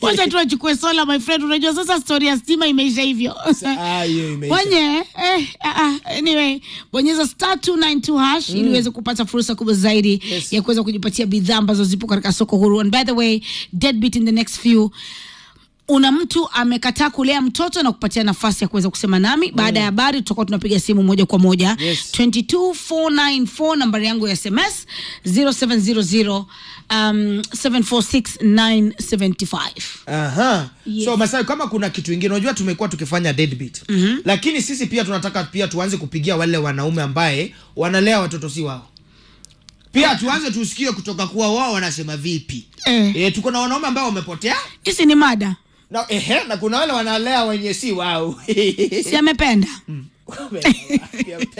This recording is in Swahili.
wacha tu achukue sola my friend unajua sasa story ya stima imeisha hivyo Ah, hiyo imeisha. Bonye, eh, ah, ah, anyway, bonyeza star 292 hash ili uweze kupata fursa kubwa zaidi Yes. ya kuweza kujipatia bidhaa ambazo zipo katika soko huru. And by the way, deadbeat in the next few una mtu amekataa kulea mtoto na kupatia nafasi ya kuweza kusema nami baada ya habari tutakuwa tunapiga simu moja kwa moja Yes. 22494 nambari yangu ya sms 0700 um, 746975 Aha. Yes. So Masai, kama kuna kitu ingine, unajua tumekuwa tukifanya deadbeat mm-hmm. lakini sisi pia tunataka pia tuanze kupigia wale wanaume ambaye wanalea watoto si wao pia tuanze tusikie kutoka kuwa wao wanasema vipi Eh. e, tuko na wanaume ambao wamepotea hisi ni mada na, ehe, na kuna wale wanalea wenye si wao si amependa